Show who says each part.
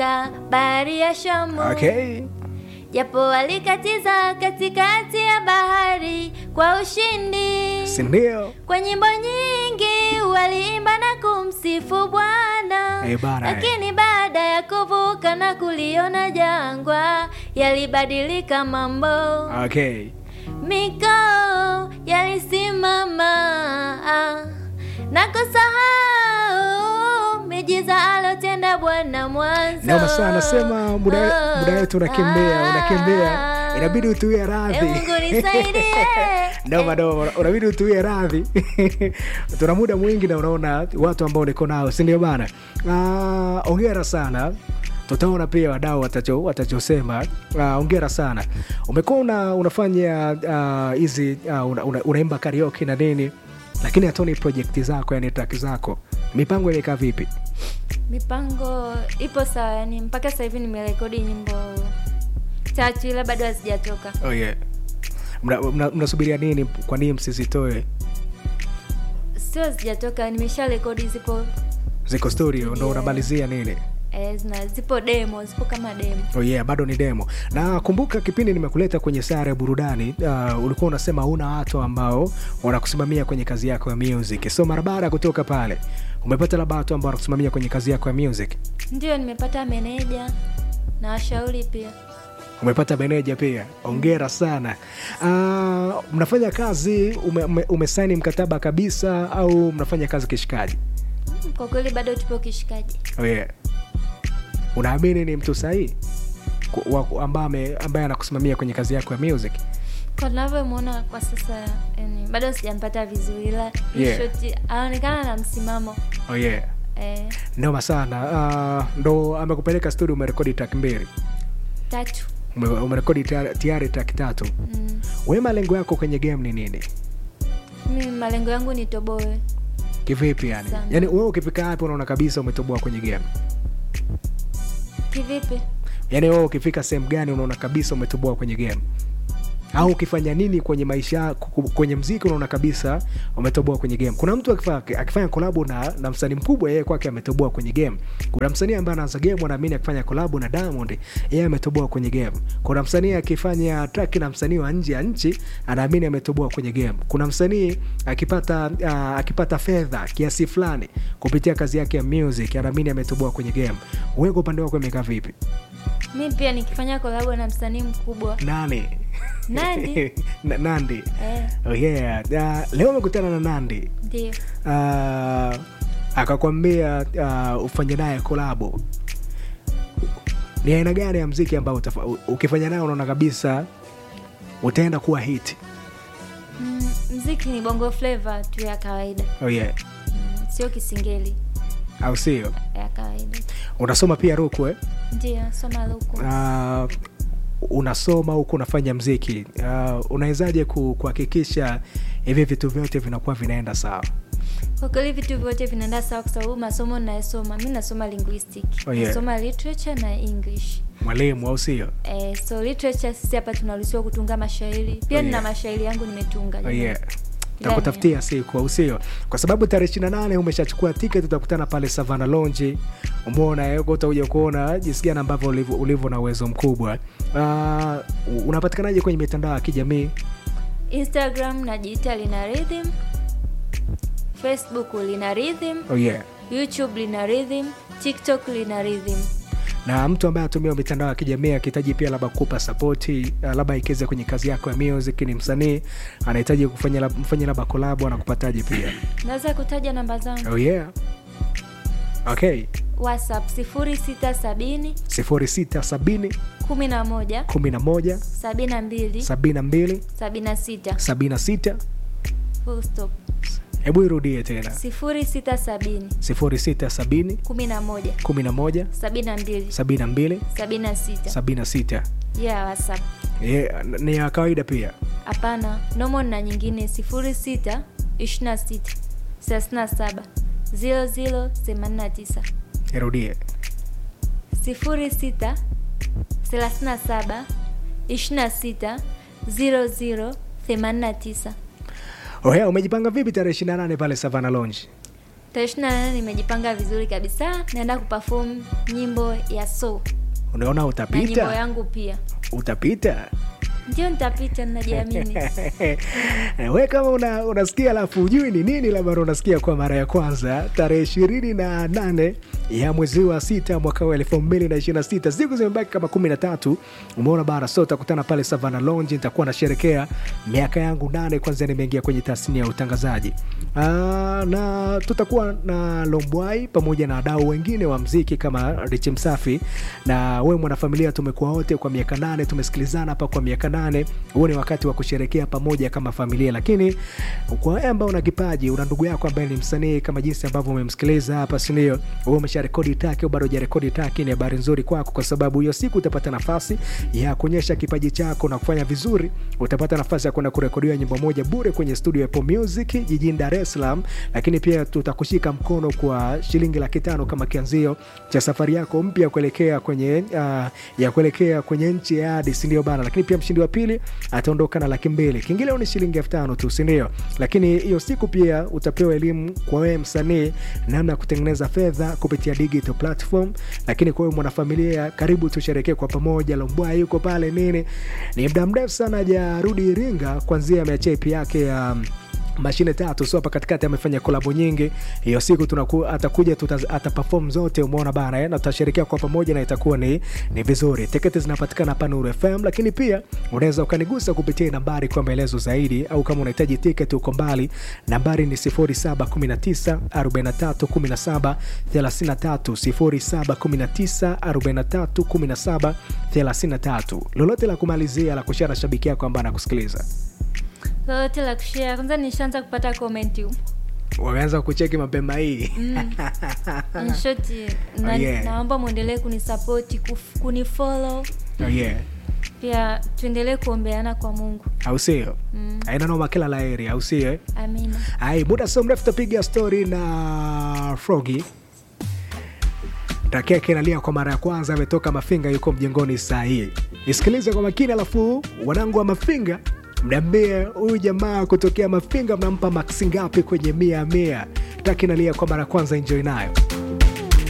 Speaker 1: bahari ya Shamu
Speaker 2: Okay.
Speaker 1: japo walikatiza katikati ya bahari kwa ushindi.
Speaker 2: Si ndio?
Speaker 1: Kwa nyimbo nyingi waliimba na kumsifu Bwana,
Speaker 2: Eh, bana, eh.
Speaker 1: lakini baada ya kuvuka na kuliona jangwa yalibadilika mambo,
Speaker 2: Okay.
Speaker 1: mikao yalisimama na kusahau miujiza alotenda Bwana mwanzo.
Speaker 2: Noma sana anasema muda muda wetu unakimbia, unakimbia. Inabidi utuie radhi.
Speaker 1: Eh, Mungu nisaidie.
Speaker 2: Noma noma, unabidi utuie radhi. Tuna muda mwingi na unaona watu ambao niko nao, si ndio bana? Ah, hongera sana. Tutaona pia wadau watacho watachosema. Ah, hongera sana. Umekuwa una, unafanya ah, hizi ah, una, una, unaimba karaoke na nini, lakini hatoni project zako, yani track zako, mipango imekaa vipi?
Speaker 1: Mipango ipo sawa, yani mpaka sasa hivi nimerekodi nyimbo tatu, ila bado hazijatoka.
Speaker 2: Oh yeah. Mnasubiria mna, mnasubiria nini? Kwa nini msizitoe?
Speaker 1: Sio hazijatoka, nimesha rekodi, zipo
Speaker 2: Ziko studio ndo
Speaker 1: Yeah.
Speaker 2: unamalizia nini?
Speaker 1: eh, zina, zipo demo, zipo kama demo.
Speaker 2: Oh yeah, bado ni demo. Na kumbuka kipindi nimekuleta kwenye sare ya burudani, uh, ulikuwa unasema huna watu ambao wanakusimamia kwenye kazi yako ya music. So mara baada ya kutoka pale, umepata labda watu ambao wanakusimamia kwenye kazi yako ya music.
Speaker 1: Ndio nimepata meneja na washauri pia.
Speaker 2: Umepata meneja pia, ongera sana. Uh, mnafanya kazi ume, ume, umesaini mkataba kabisa au mnafanya kazi kishikaji?
Speaker 1: Mm, Kwa kweli bado tupo kishikaji.
Speaker 2: Oh yeah. Unaamini ni mtu sahihi Ku- wa- ambaye ame- ambaye anakusimamia kwenye kazi yako ya music?
Speaker 1: Kwa tunavyomwona kwa sasa, yani, bado sijampata vizuri, ila
Speaker 2: Yeah.
Speaker 1: yeah. anaonekana na msimamo
Speaker 2: Oh yeah.
Speaker 1: eh,
Speaker 2: Noma sana. Uh, ndo amekupeleka studio umerekodi track mbili.
Speaker 1: tatu
Speaker 2: Ume- Umerekodi tayari- tayari track tatu.
Speaker 1: mm.
Speaker 2: We malengo yako kwenye game ni nini?
Speaker 1: Mi malengo yangu ni toboe
Speaker 2: Kivipi yani?
Speaker 1: Sana.
Speaker 2: Yaani wewe ukifika hapo unaona kabisa umetoboa kwenye game.
Speaker 1: kivipi?
Speaker 2: Yaani wewe ukifika sehemu gani unaona kabisa umetoboa kwenye game? Au ukifanya nini kwenye maisha yako, kwenye mziki unaona kabisa umetoboa kwenye game. Kuna mtu akifanya, akifanya kolabo na, na msanii mkubwa yeye kwake ametoboa kwenye game. Kuna msanii ambaye anaanza game anaamini akifanya kolabo na Diamond yeye ametoboa kwenye game. Kuna msanii akifanya track na msanii wa nje ya nchi anaamini ametoboa kwenye game. Kuna msanii akipata uh, akipata fedha kiasi fulani kupitia kazi yake ya music anaamini ametoboa kwenye game. Wewe kwa upande wako imekaa vipi?
Speaker 1: Mi pia nikifanya kolabo na msanii mkubwa
Speaker 2: Nani?
Speaker 1: Nandi.
Speaker 2: Na- Nandi.
Speaker 1: eh,
Speaker 2: Oh yeah. Uh, leo umekutana na Nandi
Speaker 1: ndio
Speaker 2: uh, akakwambia uh, ufanye naye kolabo. Ni aina gani ya mziki ambao utafa- u- ukifanya naye unaona kabisa utaenda kuwa hit?
Speaker 1: mm, mziki ni bongo flava tu ya kawaida
Speaker 2: Oh yeah.
Speaker 1: mm, sio kisingeli
Speaker 2: Au sio?
Speaker 1: ya kawaida
Speaker 2: Unasoma pia Rukwe
Speaker 1: ndio soma luku
Speaker 2: uh, unasoma huku unafanya mziki uh, unawezaje ku- kuhakikisha hivi vitu vyote vinakuwa vinaenda sawa?
Speaker 1: kwa kweli vitu vyote vinaenda sawa kwa sababu masomo nayosoma mi nasoma linguistic
Speaker 2: Oh, yeah.
Speaker 1: nasoma literature na english
Speaker 2: Mwalimu au sio?
Speaker 1: eh, so literature sisi hapa tunaruhusiwa kutunga mashairi pia
Speaker 2: Oh,
Speaker 1: nina
Speaker 2: yeah.
Speaker 1: mashairi yangu nimetunga
Speaker 2: Oh,
Speaker 1: jamani.
Speaker 2: yeah.
Speaker 1: Ila
Speaker 2: takutafutia siku au sio kwa sababu tarehe ishiri na nane umeshachukua tiketi utakutana pale savana lonji umeona eh, huko utakuja kuona jinsi gani ambavyo ulivyo- ulivyo na uwezo mkubwa uh, unapatikanaje kwenye mitandao ya kijamii
Speaker 1: instagram najiita lina rhythm facebook lina rhythm
Speaker 2: oh, yeah.
Speaker 1: youtube lina rhythm tiktok lina rhythm
Speaker 2: na mtu ambaye atumia mitandao ya kijamii akihitaji pia labda kupa sapoti uh, labda ikiweza kwenye kazi yako ya music ni msanii anahitaji kufanya lab- mfanye labda kolabo anakupataje pia
Speaker 1: naweza kutaja namba zangu
Speaker 2: oh, yeah. okay
Speaker 1: whatsapp 0670
Speaker 2: 0670
Speaker 1: 11
Speaker 2: 11
Speaker 1: 72
Speaker 2: 72
Speaker 1: 76
Speaker 2: 76
Speaker 1: full stop
Speaker 2: hebu irudie tena
Speaker 1: 0670
Speaker 2: 0670
Speaker 1: 11
Speaker 2: 11
Speaker 1: 72
Speaker 2: 72
Speaker 1: 76
Speaker 2: 76
Speaker 1: yeah whatsapp
Speaker 2: yeah, ni ya kawaida pia
Speaker 1: hapana nomo na nyingine 06 26 37 00 89
Speaker 2: irudie
Speaker 1: 06 37 26 00 89
Speaker 2: oya umejipanga vipi tarehe 28 pale savana lonji
Speaker 1: tarehe ishirini na nane nimejipanga vizuri kabisa naenda kuperform nyimbo ya so
Speaker 2: unaona
Speaker 1: na nyimbo
Speaker 2: utapita
Speaker 1: yangu pia
Speaker 2: utapita
Speaker 1: ndio nitapita ninajiamini
Speaker 2: we kama una, unasikia alafu ujui ni nini labda unasikia kwa mara ya kwanza tarehe ishirini na nane ya mwezi wa sita mwaka wa elfu mbili na ishirini na sita siku zimebaki kama kumi na tatu umeona bara so utakutana pale savana lonji nitakuwa nasherekea miaka yangu nane kwanzia nimeingia kwenye tasnia ya utangazaji Aa, na tutakuwa na lombwai pamoja na wadau wengine wa mziki kama rich msafi na we mwanafamilia tumekuwa wote kwa miaka nane tumesikilizana hapa kwa miaka nane huu ni wakati wa kusherekea pamoja kama familia lakini kwa wewe ambao una kipaji una ndugu yako ambaye ni msanii kama jinsi ambavyo umemsikiliza hapa sindio wewe umesha rekodi taki au bado hujarekodi taki ni habari nzuri kwako kwa sababu hiyo siku utapata nafasi ya kuonyesha kipaji chako na kufanya vizuri utapata nafasi ya kwenda kurekodiwa nyimbo moja bure kwenye studio ya Apple Music jijini Dar es Salaam lakini pia tutakushika mkono kwa shilingi laki tano kama kianzio cha safari yako mpya kuelekea kwenye uh, ya kuelekea kwenye nchi ya hadi sindio bana lakini pia mshindi wa pili ataondoka na laki mbili kingine ni shilingi elfu tano tu sindio lakini hiyo siku pia utapewa elimu kwa wewe msanii namna ya kutengeneza fedha kupitia digital platform lakini kwa wewe mwanafamilia karibu tusherekee kwa pamoja lombwa yuko pale nini ni muda mrefu sana hajarudi iringa kwanzia ameachia ip yake ya um, mashine tatu so hapa katikati amefanya kolabo nyingi hiyo siku tunaku, atakuja tuta- atapafom zote umeona bana eh? na tutasherekea kwa pamoja na itakuwa ni, ni vizuri tiketi zinapatikana hapa nuru fm lakini pia unaweza ukanigusa kupitia nambari kwa maelezo zaidi au kama unahitaji tiketi uko mbali nambari ni 0719 43 17 33 0719 43 17 33 lolote la kumalizia la kushara shabiki yako ambaye anakusikiliza
Speaker 1: lolote la kushare kwanza nishaanza kupata komenti
Speaker 2: wameanza kucheki mapema hii
Speaker 1: nshoti na,
Speaker 2: Oh, yeah.
Speaker 1: naomba mwendelee kunisapoti kuf- kunifollow
Speaker 2: oh, yeah.
Speaker 1: pia tuendelee kuombeana kwa mungu
Speaker 2: au sio
Speaker 1: mm.
Speaker 2: aina noma kila laheri au sio eh?
Speaker 1: amina
Speaker 2: ai muda sio mrefu tapiga stori na frogi takeke nalia kwa mara ya kwanza ametoka mafinga yuko mjengoni saa hii isikilize kwa makini alafu wanangu wa mafinga mniambie huyu jamaa kutokea mafinga mnampa maksi ngapi kwenye mia mia taki nalia kwa mara ya kwanza enjoy nayo